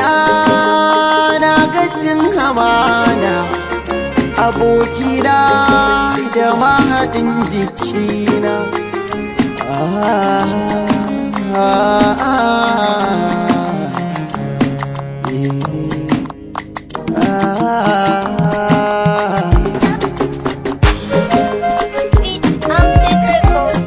idaniya na gajin hamana abokina da mahaɗin jikina ah, ah, ah, ah, ah. Beat Amjad Records.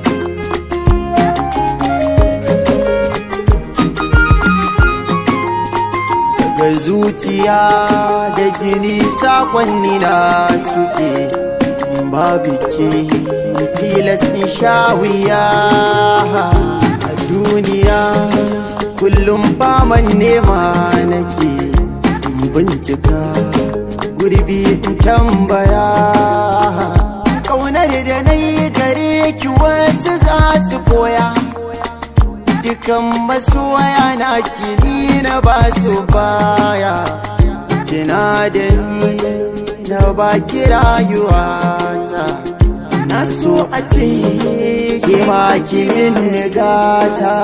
daga zuciya da jini sakonni na suke babu ke tilas in sha wuya a duniya kullum faman nema nake in bincika gurbi in tambaya ƙaunar da na yi gare ki wasu za su koya dukan masoya na kini na ba su baya Tina da ni na baki rayuwata na so a ce ke ma ki min gata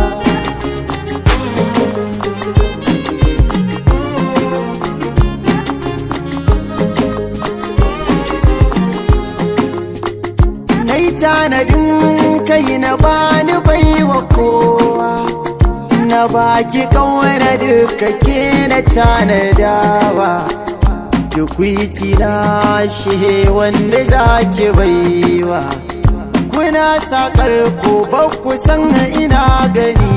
na yi tanadin kai na bani baiwa kowa na baki kawana duka ke na tanadawa tukwici na shi wanda zaki baiwa kuna sakar ko ba ku san ina gani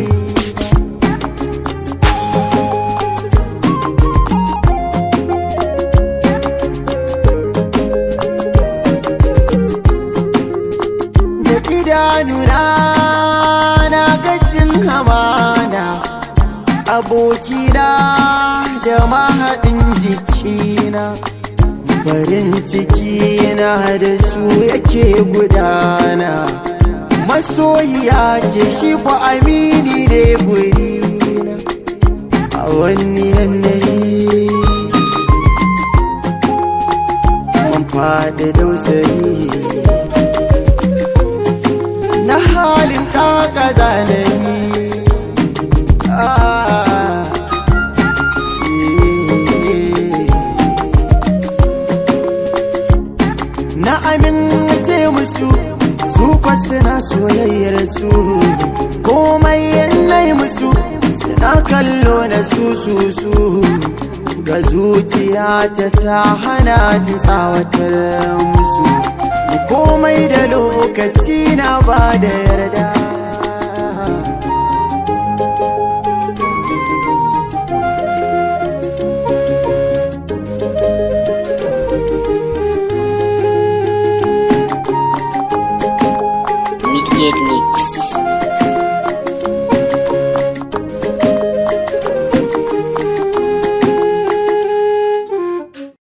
da idanuna na gajin hamana abokina da mahaɗin jikina farin cikina da su yake gudana masoyiya ce shi ko amini ne gurina a wani yanayi mun faɗi dausayi na halin kaka zanayi Ah, eh. na amince musu su kwa suna soyayyar su komai yanayi musu suna kallo na su su su ga zuciya ta ta hana ni tsawatar musu komai da lokaci na ba da yarda